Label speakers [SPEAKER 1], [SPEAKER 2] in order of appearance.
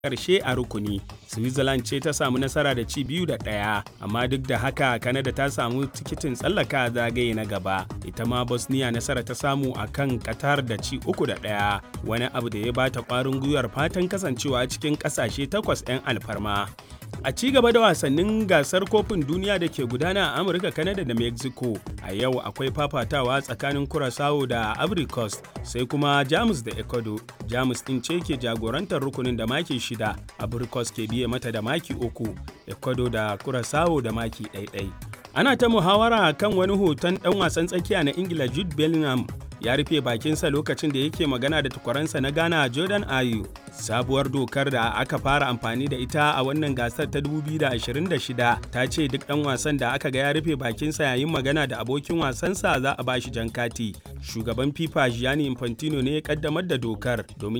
[SPEAKER 1] ƙarshe a rukuni switzerland ce ta samu nasara da ci biyu da ɗaya amma duk da haka canada ta samu tikitin tsallaka zagaye na gaba ita ma bosnia nasara ta samu a kan qatar da ci uku da ɗaya wani abu da ya bata ƙwarin gwiwar fatan kasancewa cikin ƙasashe takwas 'yan alfarma a ci gaba da wasannin gasar kofin duniya da ke gudana a amurka canada da mexico a yau akwai fafatawa tsakanin curaçao da ivory coast sai kuma jamus da ecuador jamus din ce ke jagorantar rukunin da maki shida ivory coast ke biye mata da maki uku ecuador da curaçao da maki ɗaiɗai ana ta muhawara kan wani hoton ɗan wasan tsakiya na ingila jude bellingham ya rufe bakinsa lokacin da yake magana da tukwaransa na Ghana Jordan Ayew. Sabuwar dokar da aka fara amfani da ita a wannan gasar ta 2026 ta ce duk ɗan wasan da aka ga ya rufe bakinsa yayin magana da abokin wasansa za a bashi jan kati. Shugaban FIFA Gianni Infantino ne ya kaddamar da dokar domin